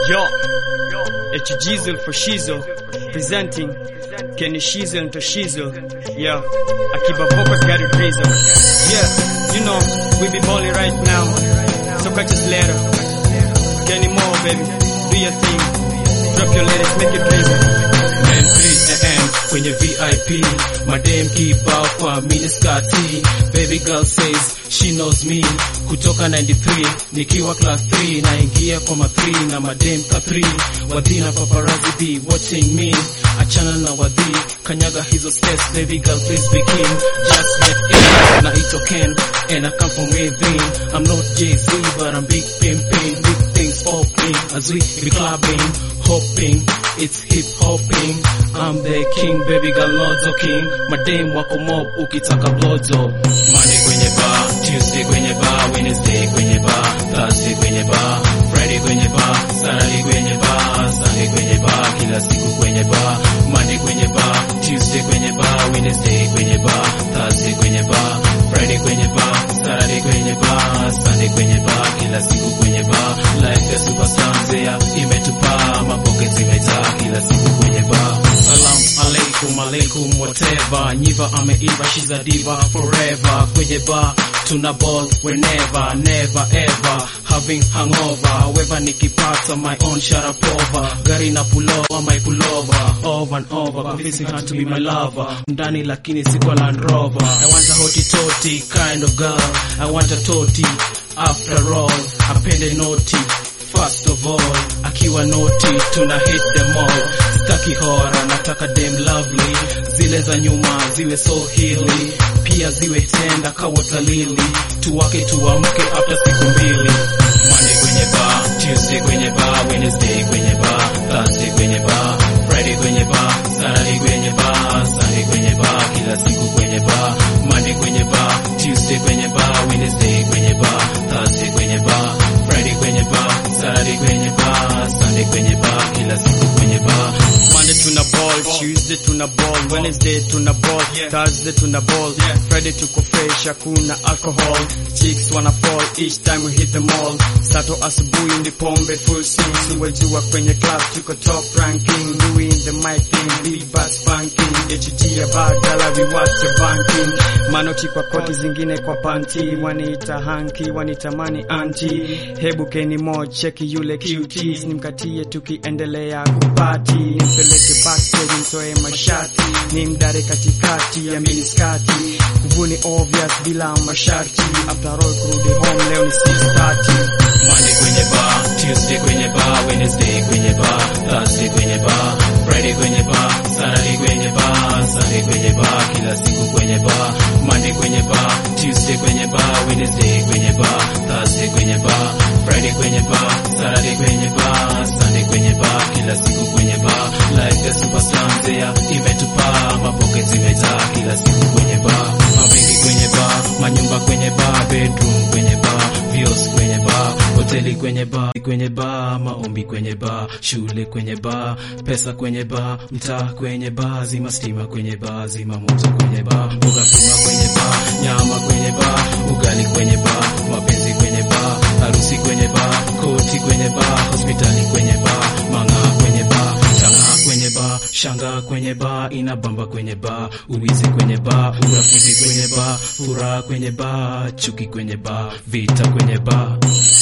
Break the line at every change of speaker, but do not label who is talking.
Yo, it's Jizzle for Shizzle, presenting Kenny Shizzle and Toshizzle. Yeah, Akiba Vocals got it drizzle. Yeah, you know, we be balling right now. So catch us later. Kenny Moore, baby, do your thing. Drop your lyrics, make it drizzle.
Man 3am kwenye VIP madem kibao kwa miniskati baby girl says she knows me kutoka 93 nikiwa class 3 naingia kwa ma 3 na madem ka 3 wadhina paparazzi be watching me achana na wadhi kanyaga hizo steps baby girl please begin just get in na ito Ken and I come from within I'm not Jay-Z but I'm big pimping big things popping as we be clubbing hopping it's hip hopping I'm the king baby girl lodzo king madem wako mob ukitaka blozo Monday kwenye bar Tuesday kwenye bar Wednesday kwenye bar Thursday kwenye bar Friday kwenye bar Saturday kwenye bar Sunday kwenye bar kila siku kwenye bar Monday kwenye bar Tuesday kwenye bar Wednesday kwenye bar Thursday kwenye bar Friday kwenye bar Saturday kwenye bar Sunday kwenye bar kila siku kwenye bar Life ya superstar mzea imetupaa mapockets imejaa kila siku kwenye bar Salam alaikum alaikum whatever Nyiva ameiva she's a diva forever kwenye bar tuna ball whenever never ever having hangover however nikipata my own sharapova gari na pulova my pulova over and over convincing her to be my lover ndani lakini siko Land Rover I want a hoti toti kind of girl I want a toti after all apende noti First of all, akiwa noti tuna hit them all. Staki hora, nataka dem lovely, zile za nyuma ziwe so hili, pia ziwe tenda kawatalili, tuwake tuamke after siku mbili. Monday kwenye bar, Tuesday kwenye bar, Wednesday kwenye bar, Thursday kwenye bar, Friday kwenye bar, Saturday kwenye bar, Sunday kwenye bar, kila siku kwenye bar, Monday kwenye bar, Tuesday kwenye bar, Wednesday kwenye bar, Thursday kwenye bar, Friday kwenye bar, Saturday kwenye bar, Sunday kwenye bar, kila siku kwenye bar.
Monday tuna ball, Tuesday tuna ball, Wednesday tuna ball, Thursday tuna ball, Friday tuko fresh, hakuna alcohol. Chicks wanna fall each time we hit the mall. Sato asubuhi ni pombe full swing, siwajua kwenye club tuko top ranking, doing the mic thing, big bass banking, HG ya badala we watch the banking. Manoti kwa koti zingine kwa panty, waniita hanky, wanitamani anti. Hebu Kenny Mo cheki yule cuties, nimkatie tukiendelea kupati, nimpeleke backstage mtoe mashati, ni mdare katikati ya miniskati, kuvuni obvious bila masharti, after all kurudi home leo ni 6:30.
Monday kwenye bar, Tuesday kwenye bar, Wednesday kwenye bar, Thursday kwenye bar, Friday kwenye bar, Saturday kwenye bar, Sunday kwenye bar, kila siku kwenye bar, Monday kwenye bar, Tuesday kwenye bar, Wednesday kwenye bar, Thursday kwenye bar, Friday kwenye bar, Saturday kwenye bar, Sunday kwenye bar, kila siku kwenye bar, life ya superstar mzea imetupaa, mapockets zimejaa kila siku kwenye bar, mabengi kwenye bar, manyumba kwenye bar, bedroom kwenye bar, vios kwenye bar, hoteli kwenye bar, kwenye bar, maombi kwenye bar, shule kwenye bar, pesa kwenye bar, mtaa kwenye bar, zima stima kwenye bar, zima moto kwenye bar, mboga pima kwenye bar, nyama kwenye bar, ugali kwenye bar, mapenzi kwenye bar, harusi kwenye bar, koti kwenye bar, hospitali kwenye bar, mang'aa kwenye bar, chang'aa kwenye bar, shangaa kwenye bar, inabamba kwenye bar, uwizi kwenye bar, urafiki kwenye bar, furaha kwenye bar, chuki kwenye bar, vita kwenye bar.